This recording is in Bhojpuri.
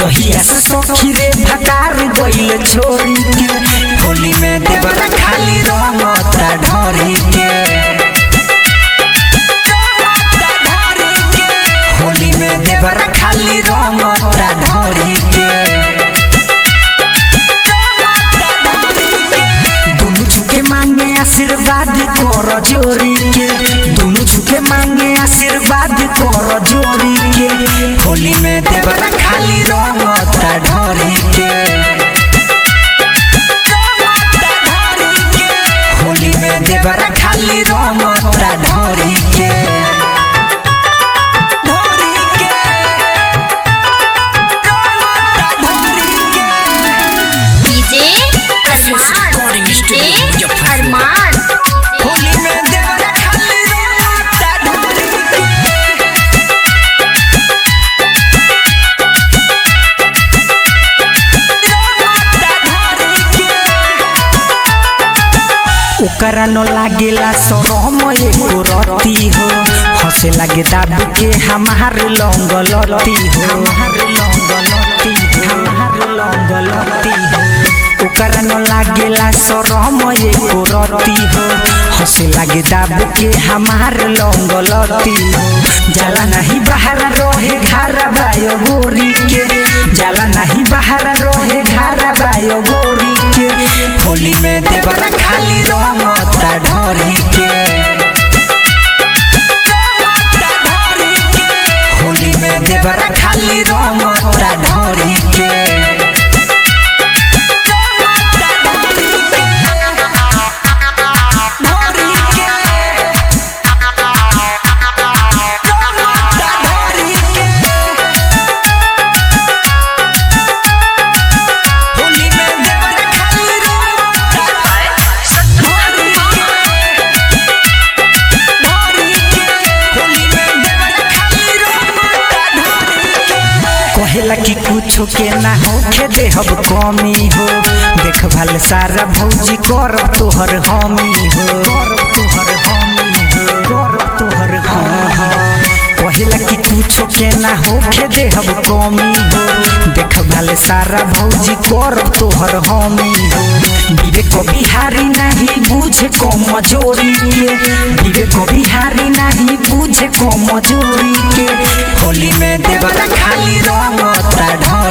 जहिया से सखी रे भटार गइल छोरी के होली में देवरा खाली रंगता ढोरी के होली में देवरा खाली रंगता ढोरी के दुनु झुके मांगे आशीर्वाद कर जोरी के दुनु झुके मांगे आशीर्वाद कर जोरी के होली में देवरा खाली रंगता ढोरी के होली में देवरा खाली रंगता ढोरी के ढोरी के रंगता ढोरी के डीजे अरमान डीजे अरमान होली में देवरा खाली रंगता ढोरी के ओकरा न लागेला शरम एको रती हो हंसे लागे दाब के हमार लौंग लती हो हमार लौंग लती हो हमार लौंग लती हो ओकरा न लागेला शरम एको रती हो हंसे लागे दाब के हमार लौंग लती हो जाला नहीं बाहर रहे घर बायो गोरी के जाला नहीं बाहर रहे घर बायो गोरी के होली में देवरा खाली रंगता ढोरी के होली में देवरा खाली रंगता ढोरी के ढोरी के रंगता ढोरी के होली में देवरा खाली रंगता ढोरी के ढोरी के होली में देवरा खाली रंगता ढोरी के कहेला कि कुछो के ना होखे देहब कमी हो देखभाल सारा भौजी कर तोहर हमी हो कर तोहर हमी हो कर तोहर हाँ हाँ कहेला कि कुछो के ना होखे देहब कमी हो देखभाल सारा भौजी कर तोहर हमी हो विवेक बिहारी नहीं बुझे कमजोरी के विवेक बिहारी नहीं बुझे कमजोरी के होली में देवरा खाली रंगता ढोरी